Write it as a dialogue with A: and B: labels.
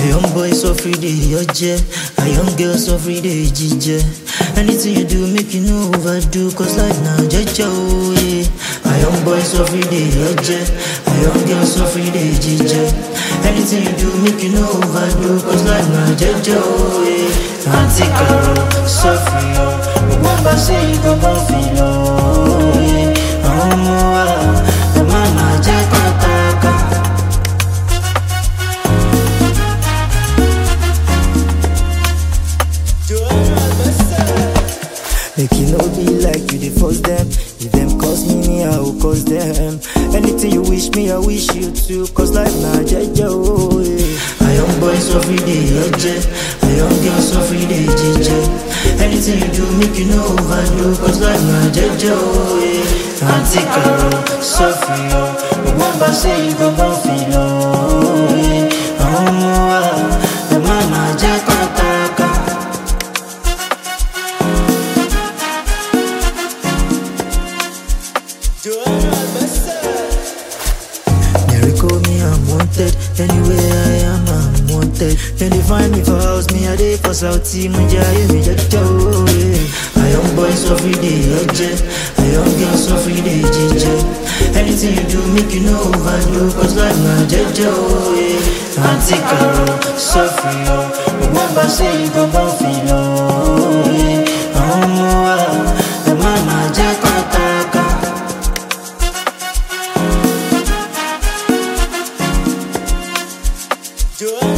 A: A young boy so free day oje, a young girl so free day jije. Anything you do, make you no overdo, cause life now jeje oh yeah. A young boy so free day oje, a young girl so free day jije. Anything you do, make you no overdo, cause life now jeje oh yeah. Auntie Carol, so free oh, remember say you go born feel oh yeah. Àwọn ọmọ wa, ẹ má má jẹ́ kọ́tàkà. Make you no be like you dey force them. If them cause me, me I will cause them. Anything you wish me, I wish you too. Cause life na jeje oh yeah. A young boy so free day oje, a young girl so free day jeje. Anything you do, make you no overdo. Cause life na jeje oh yeah. Auntie Carol, so free oh. Remember say you go born feel oh yeah. Àwọn ọmọ wa, ẹ má má jẹ́ kọ́tàkà. They call me unwanted. Anywhere I am, I'm wanted. Then they find me for house, me a day for Saudi, Munja, me just oh yeah. A young boy so free day, oje. A young girl so free day, jeje. Anything you do, make you no overdo, cause life na jeje oh yeah. Auntie Carol, so free oh. Remember say you go born feel oh yeah. Àwọn ọmọ wa, ẹ má má jẹ́ kọ́tàkà.
B: Joanna